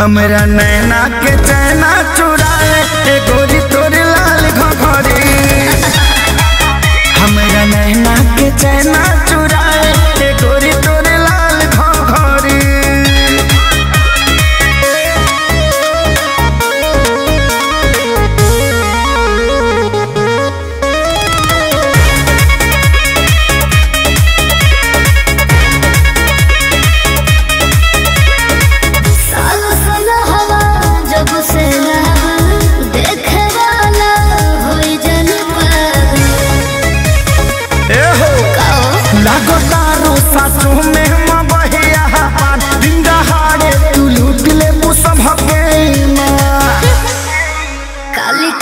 हमरा नैना के चैना चुराए ए गोरी तोरे लाल घघरी हमरा नैना के चैना चुराए ए गोरी तोरे लाल घघरी साल साल हवा जब से लहवा देखे वाला होई जन पागल ए हो काओ लागो तारो सासु में मबहिया पान दिन दहाड़े तू लूट ले मुसम हके माँ काली